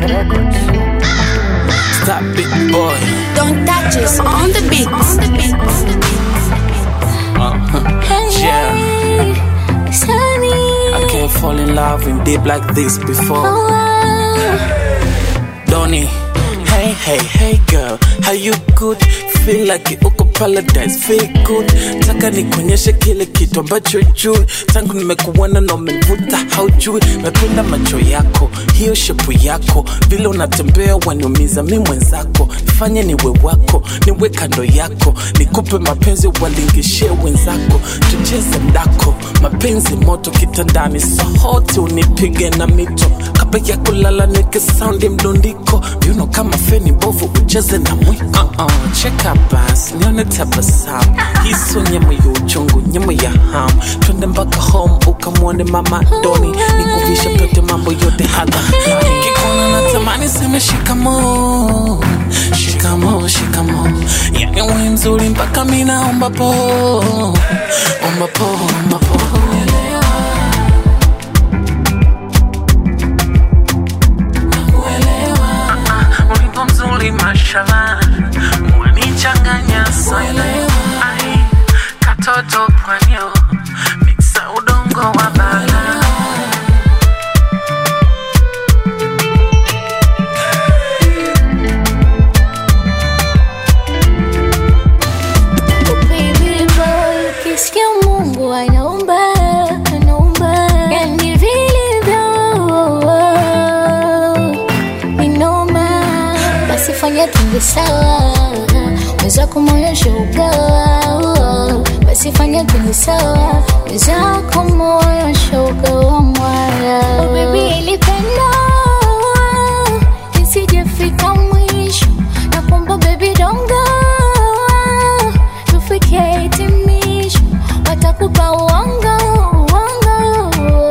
Records. Stop it, boy. Don't touch us on the beat. On the beat. On the beat. Yeah. I can't fall in love in deep like this before. Donny. Hey, hey, hey girl, how you good? Feel like uko paradise, feel good. Taka nikuonyeshe kile kitu ambacho jui. Tangu nimekuona na umenivuta, haujui. Mependa macho yako, hiyo shepu yako, vile unatembea waniumiza mi mwenzako. Fanye niwe wako, niwe kando yako, nikupe mapenzi walingishie wenzako, tucheze mdako, mapenzi moto kitandani, sohote unipige na mito kapa ya kulala nike saundi mdundiko viuno kama feni bovu ucheze na mwiko uh -uh, cheka bas nione tabasamu hiso nyama ya uchungu nyama ya ham twende mpaka home ukamwone mama doni nikuvisha pete mambo yote hadha nikikuona natamani seme shikamo shikamo shikamo yani we mzuri mpaka minaomba po omba po omba po ulipo mzuri mashallah wanichanganya sana Ai, katoto pwanyo miksa udongo wa bala Baby boy, ukisikia Mungu anaumba, anaumba. Yani vilivyo, ni noma. Basi fanya twende sawa, wenzako moyo shaugawa. Basi fanya twende sawa, wenzako moyo shaugawa mwaya. Oh baby, ilipenda nisijefika mwisho, nakuomba baby don't go tufike hitimisho, watakupa uongo uongo,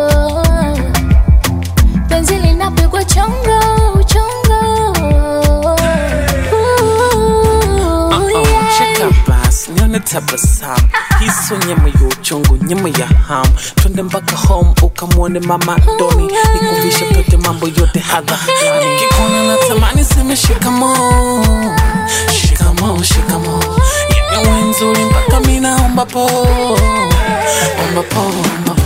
penzi linapigwa chongo chongo. Ooh, Uh-oh, yeah. cheka bas nione tabasamu hiso nyama ya uchungu nyama ya ham twende mpaka home ukamwone mama doni nikuvisha pete mambo yote hadha nikikuona natamani seme shikamo shikamo shikamo yani we nzuri mpaka minaomba po omba po omba po